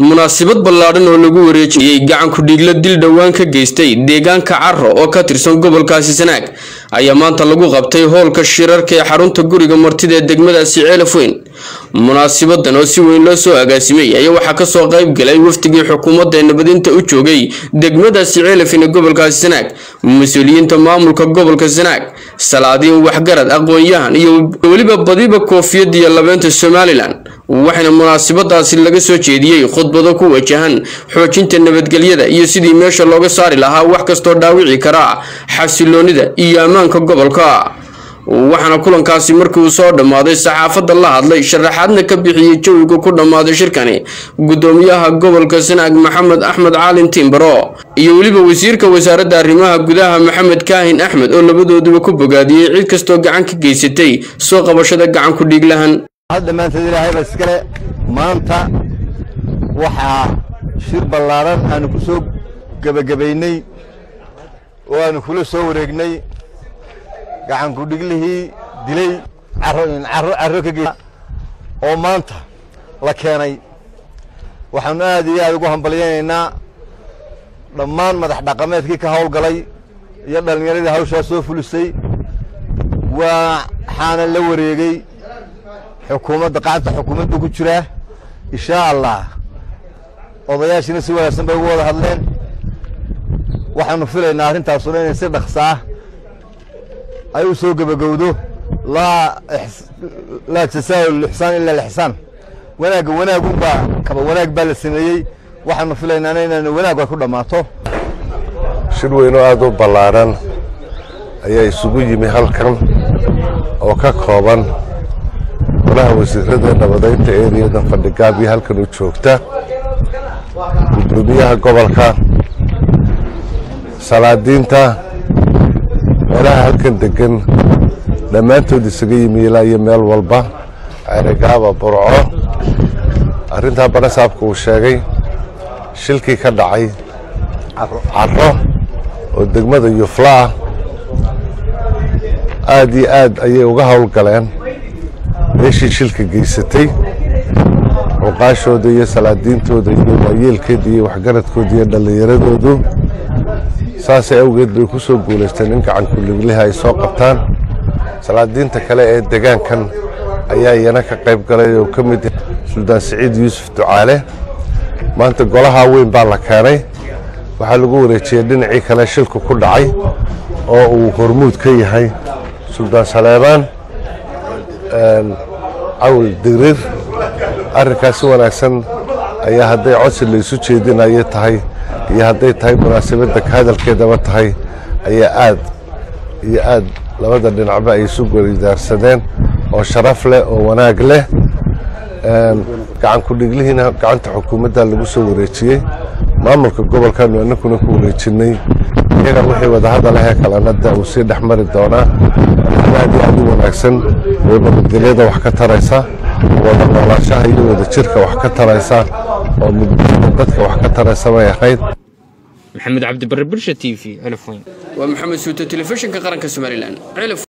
munaasabad ballaadhan oo lagu wareejiyey gacanku dhiigla dil dhowaan ka geystay deegaanka caro oo ka tirsan gobolkaasi sanaag ayaa maanta lagu qabtay hoolka shirarka ee xarunta guriga martida ee degmadaasi ceelaf weyn munaasabadan oo si weyn loo soo agaasimay ayaa waxaa kasoo qayb galay wafdigii xukuumadda ee nabadinta u joogay degmadaasi ceelafin ee gobolkaasi sanaag mas-uuliyiinta maamulka gobolka sanaag salaadiin waxgarad aqoon-yahan iyo weliba badiba koofiyad iyo labeenta somalilan waxaana munaasabadaasi laga soo jeediyey khudbado ku wajahan xoojinta nabadgelyada iyo sidii meesha looga saari lahaa wax kastoo dhaawici kara xasiloonida iyo ammaanka gobolka waxaana kulankaasi markii uu soo dhammaaday saxaafadda la hadlay sharaxaadna ka bixiyey jawiga ku dhammaaday shirkani gudoomiyaha gobolka sanaag maxamed axmed caalin timbaro iyo weliba wasiirka wasaaradda arrimaha gudaha maxamed kaahin axmed oo labadooduba ku bogaadiyey cid kastoo gacan ka geysatay soo qabashada gacan ku dhiiglahan dhammaanteed ilaahayba iskale maanta waxaa shir ballaaran aanu ku soo gebagabaynay oo aanu kula soo wareegnay gacanku dhiglihii dilay carro ka ge oo maanta la keenay waxaanu aad iyo aad ugu hambalyaynaynaa dhammaan madax dhaqameedkii ka howlgalay iyo dhallinyaradii hawshaa soo fulisay waxaana la wareegey xukuumadda qacanta xukuumaddu ku jiraa inshaa allah odayaashiina si wanaagsan bay ugu wada hadleen waxaanu filaynaa arrintaasuna inay si dhaqsaa ay u soo gebagowdo laa laa jasaa lixsaan ila lixsaan wanaagga wanaagunbaa kaba wanaag baa la sameeyey waxaanu filaynaana inaanu wanaag ay ku dhammaato shir weyn oo aad u ballaaran ayaa isugu yimi halkan oo ka kooban golaha wasiirada nabadaynta ereyadan fadhigaabiyo halkan u joogta gudoomiyaha gobolka salaadiinta meelaha halkan degan dhammaantood isaga yimi ilaa iyo meel walba ceerigaaba burco arrintaa banasaabka uu sheegay shilkii ka dhacay caro oo degmada yufla ah aad iyo aad ayay uga howlgaleen meeshii shilka geysatay cuqaashooda iyo salaadiintooda iyo waayeelkeeda iyo waxgaradkooda iyo dhallinyaradoodu saasay awgeed bay ku soo guulaysteen in gacankuligliha ay soo qabtaan salaadiinta kale ee degaankan ayaa iyana ka qayb galay oo ka mid suldaan siciid yuusuf ducaale maanta golahaa weyn baa la keenay waxaa lagu wareejiyey dhinacii kale shilku ku dhacay oo uu hormuud ka yahay suldaan saleebaan cawl digrir arrinkaas si wanaagsan ayaa hadday codsi laysu jeedinayo tahay iyo hadday tahay munaasabadda ka hadalkeedaba tahay ayaa aad iyo aad labada dhinacba ay isu goridaarsadeen oo sharaf leh oo wanaag leh gacanku dhiglihiina gacanta xukuumadda lagu soo wareejiyey maamulka gobolkaanu annakuna ku wareejinnay iyaga wixii wadahadalahee kalanada uu sii dhex mari doonaa aad iyo aad u wanaagsan oo nabadgelyada wax ka taraysa wada noolaashaha iyo wada jirka wax ka taraysa oo mudbada dadka wax ka taraysa bay ahayd maxamed cabdibarre bulsha t v waa maxamed suuto telefishinka qaranka somalilan